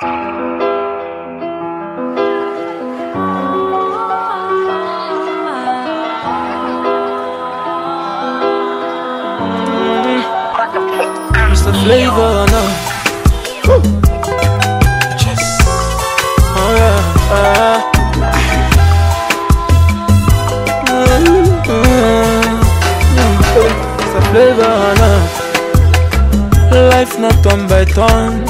flavor now. Yes. Oh yeah. ah. Mm, mm, mm. It's a flavor now. Life not turn by turn.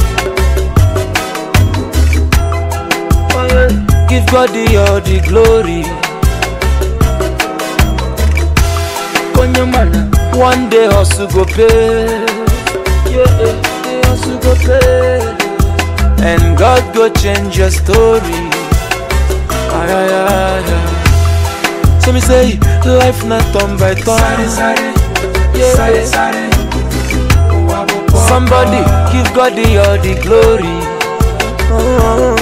Oh, yeah. Give God the all the glory. Konyamana. One day hustle go pay. Yeah, the hustle go pay. And God go change your story. Ay, ay, ay, ay. So me say, life not turn by turn. Yeah. Somebody give God the all the glory. Oh.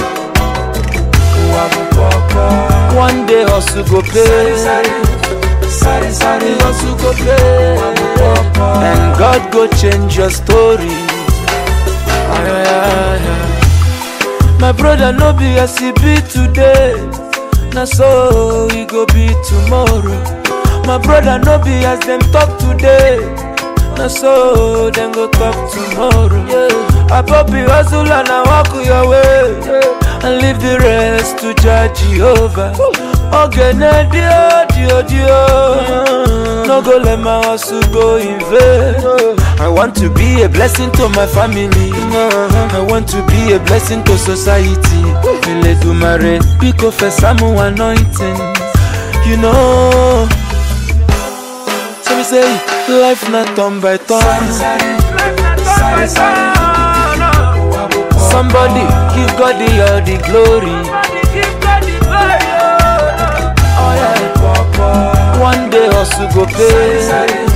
One day hustle go pay. hustle go pay. And God go change your story. Ay, ay, ay, ay. My brother no be as he be today. Na so he go be tomorrow. My brother no be as them talk today. Na so them go talk tomorrow. Yeah. I be hustle and I walk your way. And leave the rest to judge Jehovah. Ogene dio dio dio. No go let my hustle go in vain. I want to be a blessing to my family. I want to be a blessing to society. Ele do mare, pick of a samu anointing. You know. So me say, life not turn by turn. Somebody give God the all the glory. Oh yeah. One day hustle go pay.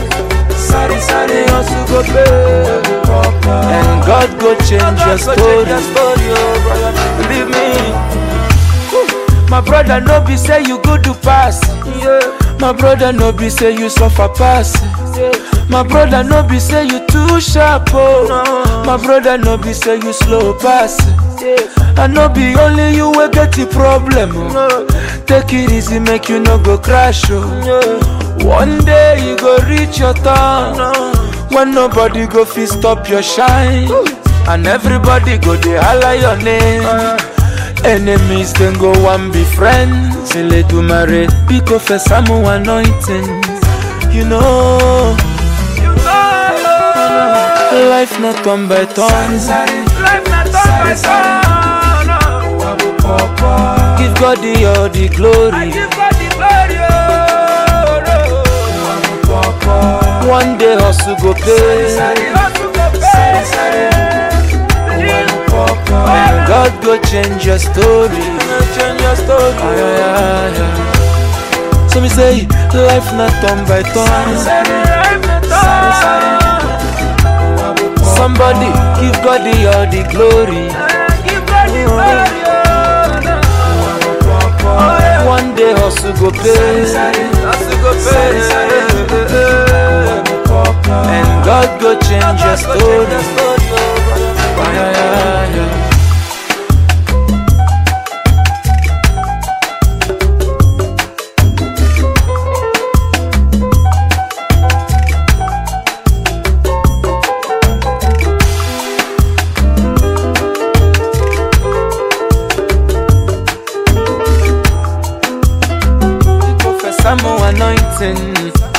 hustle go pay. And God go change your story. Believe me. My brother no be say you go to pass. My brother no be say you suffer pass. My brother no be say you too sharp oh. My brother no be say you slow pass. I no be only you wey get the problem oh. Take it easy make you no go crash oh. One day you go reach your turn when nobody go fit stop your shine and everybody go dey holler your name. Enemies then go one be friends. Ele do mare, pick of a samu anointing. You know, life not turn by turn. Give God the all the glory. One day hustle go pay. And God go change your story. Change your story. Ay, ay, ay, ay. So me say, life not turn by turn. Somebody give God the all the glory. One day hustle go pay. Hustle go pay. And God go change your story. Ay, ay, ay, ay. Professor Mo anointing